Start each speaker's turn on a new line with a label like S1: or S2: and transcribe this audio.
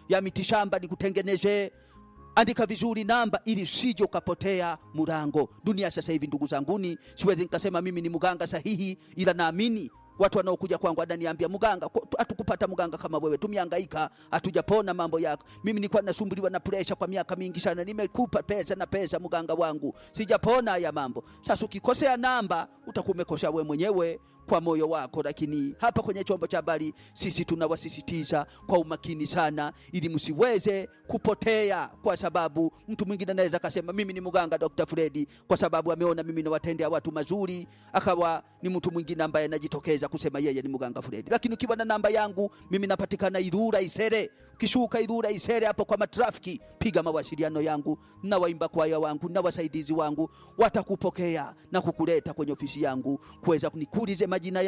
S1: ya mitishamba nikutengeneze andika vizuri namba ili usije ukapotea mulango. Dunia sasa hivi, ndugu zanguni, siwezi nikasema mimi ni mganga sahihi, ila naamini watu wanaokuja kwangu wananiambia mganga, hatukupata mganga kama wewe, tumehangaika hatujapona mambo yako. Mimi nilikuwa nasumbuliwa na presha kwa miaka mingi sana, nimekupa pesa na pesa, mganga wangu, sijapona haya mambo. Sasa ukikosea namba utakuwa umekosea wewe mwenyewe kwa moyo wako, lakini hapa kwenye chombo cha habari sisi tunawasisitiza kwa umakini sana, ili msiweze kupotea, kwa sababu mtu mwingine anaweza akasema mimi ni mganga Dr. Fredi kwa sababu ameona mimi nawatendea watu mazuri, akawa ni mtu mwingine ambaye anajitokeza kusema yeye ni mganga Fredi. Lakini ukiwa na namba yangu mimi napatikana Ilula Isere, ukishuka Ilula Isere hapo kwa matrafiki, piga mawasiliano yangu na waimba kwaya wangu na wasaidizi wangu, watakupokea na kukuleta kwenye ofisi yangu kuweza kunikulize majina